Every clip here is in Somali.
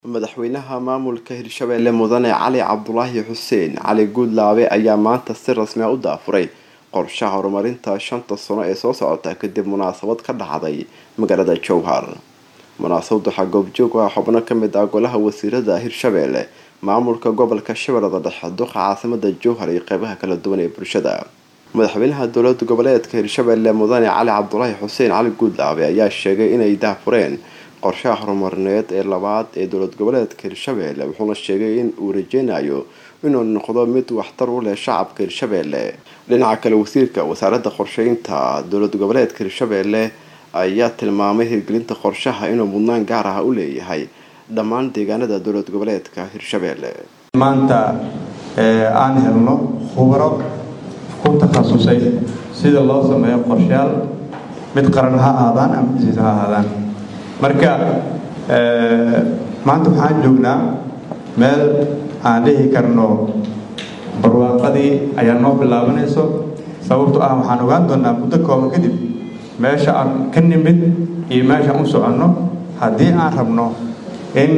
madaxweynaha maamulka hirshabelle mudane cali cabdulaahi xuseen cali guudlaabe ayaa maanta si rasmi a u daafuray qorshaha horumarinta shanta sano ee soo socota kadib munaasabad ka dhacday magaalada jowhar munaasabad waxaa goobjoog ah xubno kamid ah golaha wasiirada hirshabelle maamulka gobolka shabeellada dhexe duqa caasimada jowhar iyo qeybaha kala duwan ee bulshada madaxweynaha dowlada goboleedka hirshabelle mudane cali cabdulaahi xuseen cali guudlaabe ayaa sheegay inay daafureen qorshaha horumarineed ee labaad ee dowlad goboleedka hirshabelle wuxuuna sheegay in uu rajeynayo inuu noqdo mid waxtar u leh shacabka hirshabelle dhinaca kale wasiirka wasaaradda qorsheynta dowlad goboleedka hirshabelle ayaa tilmaamay hirgelinta qorshaha inuu mudnaan gaar ah u leeyahay dhammaan deegaanada dowlad goboleedka hirshabelle maanta aan helno khubaro ku takhasusay sida loo sameeyo qorshayaal mid qaran ha ahaadaan ama jisiis ha ahaadaan marka maanta waxaan joognaa meel aan dhihi karno barwaaqadii ayaa noo bilaabanayso sababto ah waxaan ogaan doonaa muddo kooban kadib meesha aan ka nimid iyo meeshaan u soconno haddii aan rabno in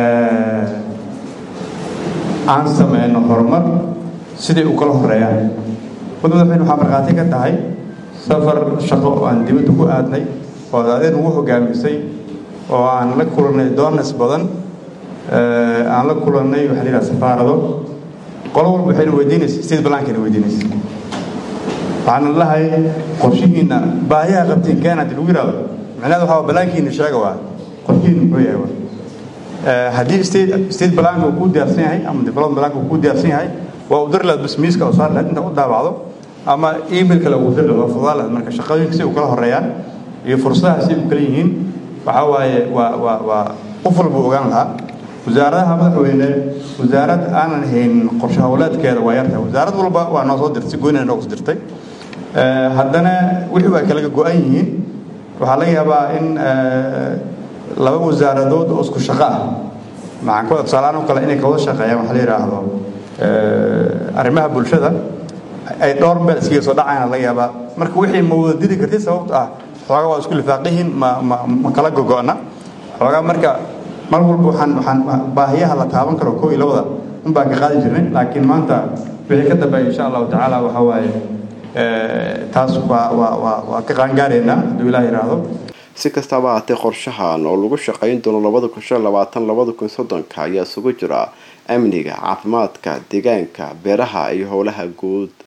aan sameyno horumar siday u kala horeeyaan mud madaxweyne waxaa markhaati ka tahay safar shaqo oo aan dibadda ku aadnay oo adeen ugu hogaamisay oo aan la kulannay doonas badan aan la kulannay waxaa la yidhaha safaarado qolo walba waxayna weydiinaysa state balankayna weydiinaysa waxaana lahay qorshihiina baahiyaha qabtiin keena hadii lagu yidhahdo micnaheed waxaa balaankiina sheega waa qorshihiina muxuu yahay waa haddii state state balanka uu ku diyaarsan yahay ama development balanka uu ku diyaarsan yahay waa u dari lahayd basmiiska oo saar lahayd inta u daabacdo ama email kale ugu dari lahayd waa fudaa lahayd marka shaqooyinka si u kala horeeyaan iyo fursadaha si u kala yihiin waxaa waaye waa waa waa qof walbuu ogaan lahaa wasaaradaha madaxweyne wasaarad aanan haynin qorshe howleedkeeda waa yartahay wasaarad walba waa noo soo dirtay goynina noogu soo dirtay haddana wixii waa kalaga go-an yihiin waxaa laga yaabaa in laba wasaaradood oo isku shaqo ah maxaan ku tusaaleaan oo kale inay kawada shaqeeyaan waxa la yidhaahdo arrimaha bulshada ay dhowr meel iskaga soo dhacayana laga yaabaa marka wixii ma wada diri kartid sababto ah xoogaa waa isku lifaaqihiin ma ma ma kala gogo'na xoogaa marka mar walba waxaan waxaan baahiyaha la taaban karo koo iyo labada un baan ka qaadi jirnay laakiin maanta wixii ka dambeeya insha allahu tacaala waxa waaye taas waa waa waa waa ka qaangaareynaa hadduu ilaah yidhaahdo si kastaba ahaatee qorshahan oo lagu shaqayn doono labada kun shan labaatan labada kun soddonka ayaa isugu jira amniga caafimaadka deegaanka beeraha iyo howlaha guud